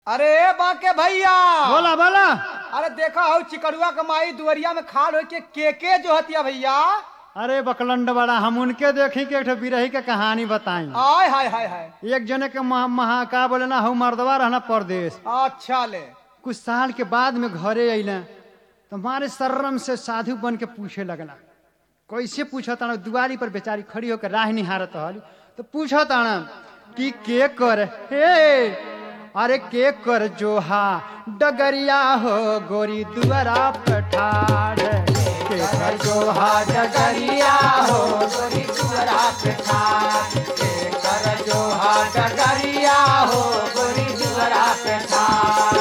अरे बाके भैया बोला बोला अरे देखा हो चिकड़ुआ कमाई दुवरिया में खाल हो के केके जो हतिया भैया अरे बकलंड बड़ा हम उनके देखी के एक ठो बिरही के कहानी बताई आय हाय हाय हाय एक जने के महा, महा का बोले ना हऊ मर्दवा रहना परदेश अच्छा ले कुछ साल के बाद में घरे अइले तो हमारे शर्म से साधु बन के पूछे लगला कैसे पूछा ताना दुआरी पर बेचारी खड़ी होकर राह निहारत हल तो पूछा ताना कि के कर हे अरे के कर जोहा डगरिया हो गोरी दुआरा पठार के कर जोहा डगरिया हो गोरी दुवरा पे ठार के कर जो हा डगरिया हो गोरी दुवरा पे ठार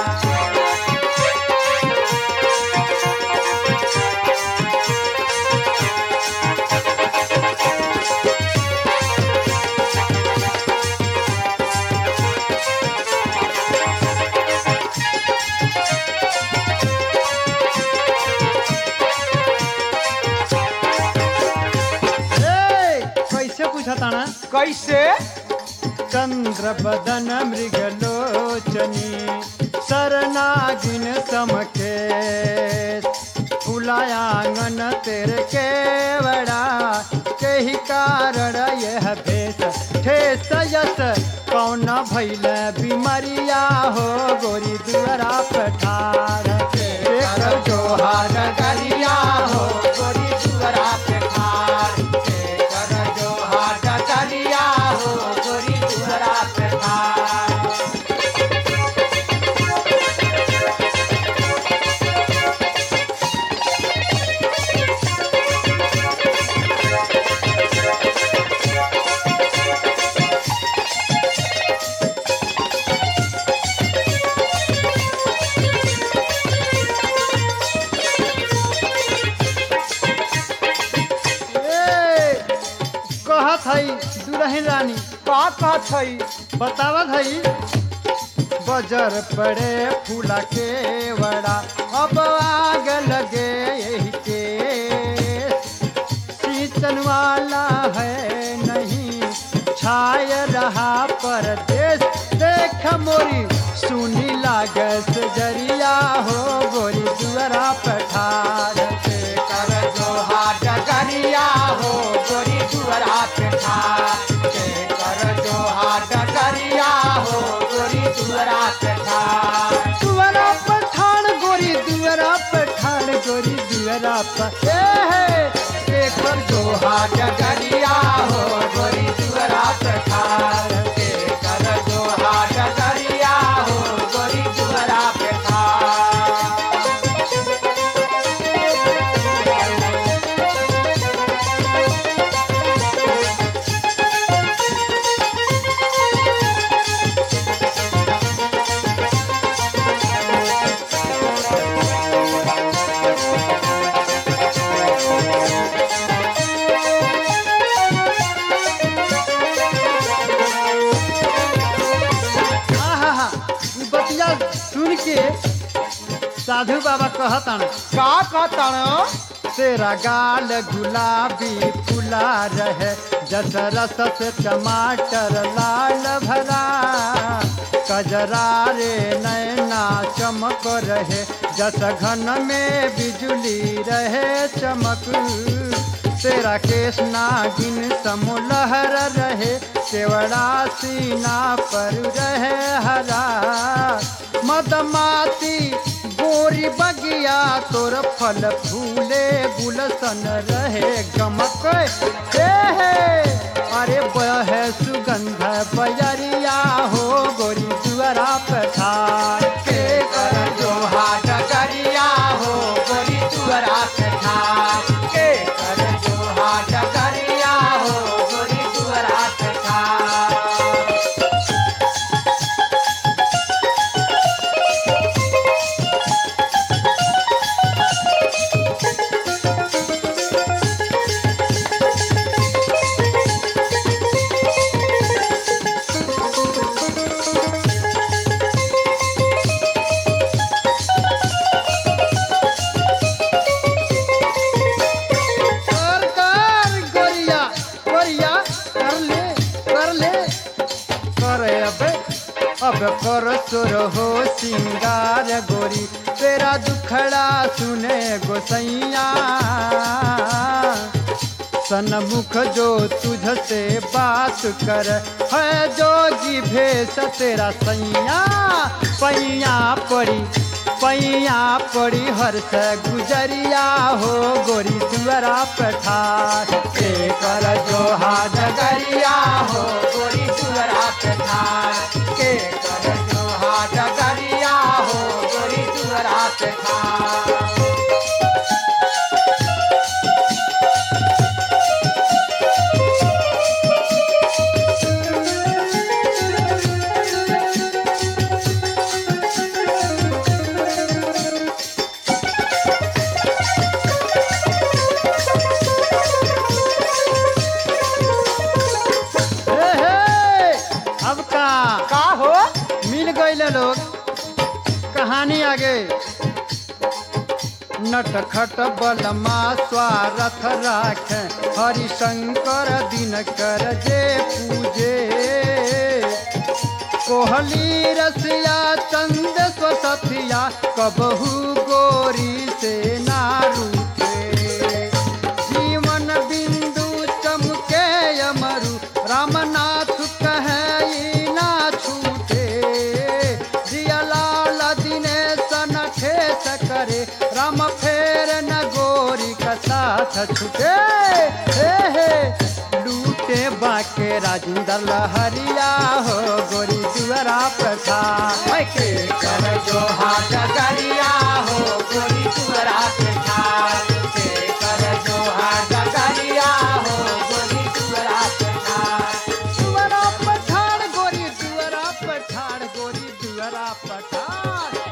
ए, कैसे पूछा ताना कैसे चंद्र बदन मृगलोचनी सरनागिन समके फुलायांगन तेरे केवड़ा के ही कारण यह भेष ठेस यस कौन भैल बीमरिया हो गोरी दुआरा पठार एक जोहा डगरिया हो गोरी दुवरा पे ठार के कर जो हा डगरिया हो गोरी दुवरा पे ठार ए, कहत हई दुरहिन रानी का कहत हई बतावत हई बजर पड़े फूला के वड़ा अब आग लगे यही के सींचन वाला है नहीं छाय रहा परदेश देख मोरी सुनी लागस जरिया हो गोरी दुआरा पठार के कर जो हा डगरिया हो गोरी दुवरा पे ठार के कर जो हा डगरिया हो गोरी दुवरा पे ठार दुआरा पठान गोरी दुआरा पठान गोरी दुआरा पर एकर जो हा डगरिया हो गोरी दुवरा पे ठार के कर जो हा डगरिया हो गोरी दुवरा पे ठार आहा ई बतिया सुन के साधु बाबा कहतन का कहतन तेरा गाल गुलाबी फुला रहे जस रस से टमाटर लाल भरा कजरा रे नैना चमक रहे जस घन में बिजली रहे चमक तेरा केस नागिन समोलहर रहे केवड़ा सीना पर रहे हरा मदमाती गोरी बगिया तोर फल फूले गुलशन रहे गमक हे हे अरे बह सुगंध बजरिया हो गोरी दुआरा पठार के कर जो हा डगरिया हो गोरी दुवरा पे ठार के कर जो हा डगरिया हो गोरी दुवरा पे ठार खूब कर सुर हो सिंगार गोरी तेरा दुखड़ा सुने गोसैया सनमुख जो तुझ से बात कर है जोगी भेष तेरा सैया पैया पड़ी पैया पड़ी हर से गुजरिया हो गोरी दुआरा पठार के कर जोहा डगरिया हो गोरी दुअरा पे ठार के कर जोहा डगरिया हो गोरी दुअरा पे ठार हे हे, अब का का हो मिल गए लोग कहानी आगे नटखट बलमा स्वारथ राख हरिशंकर दिन कर जे पूजे कोहली रसिया चंद स्वसथिया कबहू गोरी से ना रूठे जीवन बिंदु चमके अमरु रामनाथ कहे ई ना छूटे जिया लाल दिनेश न ठेस करे राम फेर न गोरी का साथ छूटे हे हे लूटे बाके राजेंद्र लहरिया हो गोरी दुआरा प्रसाद के कर जोहा डगरिया हो गोरी दुअरा पे ठार के कर जोहा डगरिया हो गोरी दुअरा पे ठार दुआरा पठार गोरी दुआरा पठार गोरी दुआरा पठार